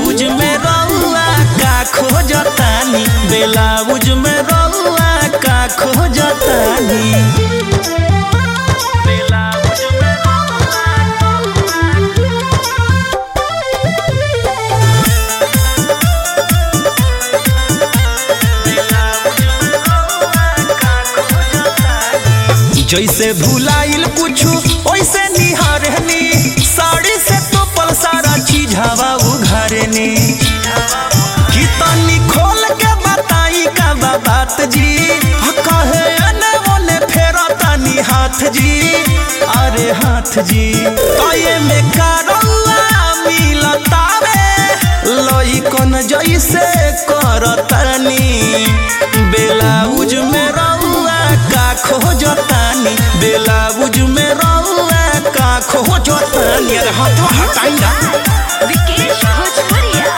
बेलाउज में रउआ का खोजतानी बेलाउज में रउआ का खोजतानी बेलाउज में जैसे भुलाइल कुछु वैसे निहारनी साड़ी से तो पल सारा चीज हवा उघारनी कि तनी खोल के बताई का बा बात जी ह कहे अने ओने फेरा तनी हाथ जी अरे हाथ जी कये में करौआ मिलतावे लई कौन जैसे करतनी बेलाउज में रउआ का खोजतानी बेलाउज में रउआ का खोजतानी अरे हाथ हटाई ना विकेश भोजपुरिया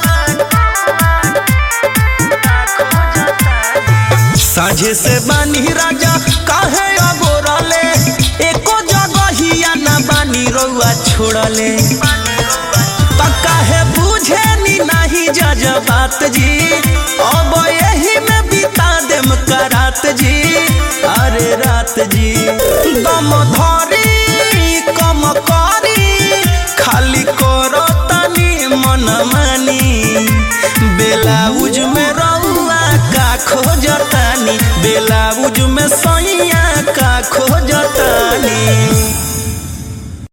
साझे से बानी राजा काहे अगोरले एको जगहिया ना बानी रउआ छोड़ले त काहे बुझे नी नाही जज बात जी अब यही में बिता देम करात जी अरे रात जी दम धरी कम करी खाली करो तनी मन मानी बेलाउज में रउआ का खोजतानी बेला